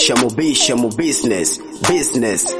Shamo B, Shamo business, business.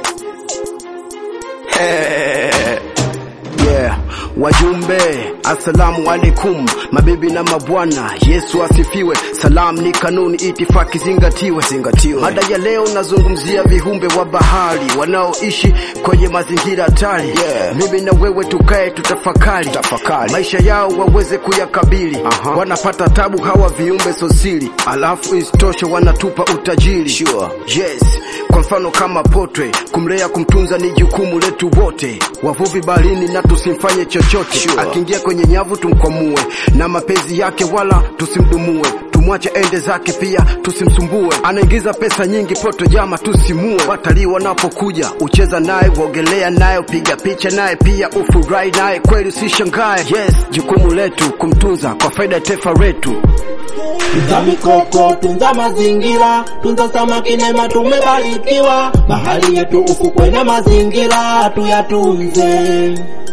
Yeah, wajumbe, assalamu alaikum, mabibi na mabwana, Yesu asifiwe. Salam ni kanuni, itifaki zingatiwe, zingatiwe. Mada ya leo nazungumzia viumbe wa bahari wanaoishi kwenye mazingira hatari. Yeah. Mimi na wewe tukae tutafakari, tutafakari maisha yao waweze kuyakabili. Aha. Wanapata tabu hawa viumbe sosili, alafu isitoshe wanatupa utajiri. Sure. Yes, kwa mfano kama potwe, kumlea kumtunza ni jukumu letu wote. Wavuvi baharini na tusimfanye chochote. Sure. Akiingia kwenye nyavu tumkwamue, na mapenzi yake wala tusimdumue. Tumwache ende zake pia tusimsumbue. Anaingiza pesa nyingi poto jama tusimue. Watalii wanapokuja ucheza naye, uogelea naye, upiga picha naye, pia ufurahi naye, kweli usishangae. Yes, jukumu letu kumtunza kwa faida ya taifa letu. Tunza mikoko, tunza mazingira, tunza samaki nema, tumebarikiwa. Bahari yetu ufukwe na mazingira, tuyatunze.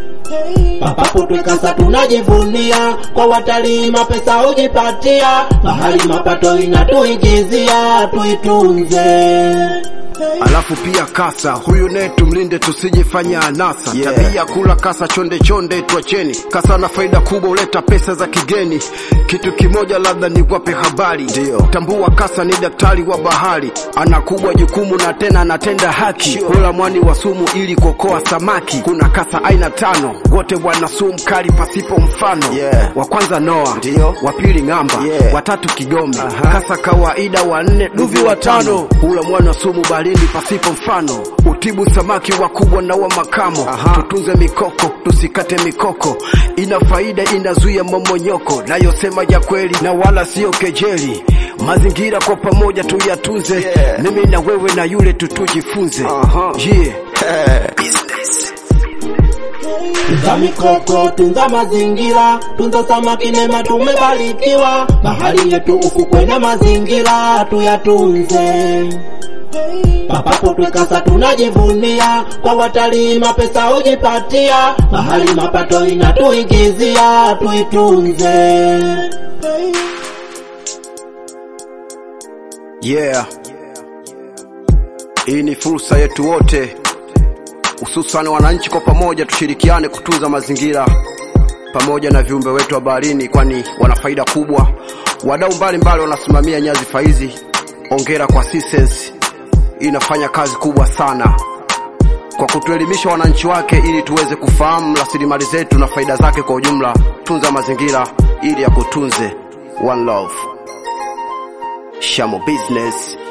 Papapo twekasa tunajivunia, kwa watalii mapesa hujipatia. Bahari mapato inatuingizia, tuitunze. Alafu pia kasa huyu naye tumlinde, tusijifanya anasa. Yeah. Tabia kula kasa chonde chonde, tuacheni. Kasa na faida kubwa, huleta pesa za kigeni. Kitu kimoja labda niwape habari, Ndio. tambua kasa ni daktari wa bahari, ana kubwa jukumu na tena anatenda haki. Sure. Kula mwani wa sumu ili kuokoa samaki. Kuna kasa aina tano, wote wana sumu kali pasipo mfano. Yeah. Wa kwanza Noa, Ndio. wa pili Ng'amba, Yeah. watatu Kigome, Aha. kasa kawaida wanne, duvi watano. Hula mwana sumu baharini pasipo mfano, utibu samaki wakubwa na wa makamo. Aha. Tutunze mikoko, tusikate mikoko, ina faida, inazuia momonyoko, nayosema ya kweli na wala sio kejeli. Mazingira kwa pamoja tuyatunze, Yeah. mimi na wewe na yule tutujifunze. Aha. Yeah. Business. Tunza mikoko, tunza mazingira, tunza samaki nema, tumebarikiwa. Bahari yetu ufukwe na mazingira, tuyatunze. Papapo twekasa tunajivunia, kwa watalii mapesa hujipatia. Bahari mapato inatuingizia, tuitunze. Yeah. Hii ni fursa yetu wote, hususan wananchi, kwa pamoja tushirikiane kutunza mazingira pamoja na viumbe wetu wa baharini, kwani wana faida kubwa. Wadau mbalimbali wanasimamia nyadhifa hizi. Ongera kwa Sisens, inafanya kazi kubwa sana kwa kutuelimisha wananchi wake, ili tuweze kufahamu rasilimali zetu na faida zake kwa ujumla. Tunza mazingira ili ya kutunze. One love. Shamo Business.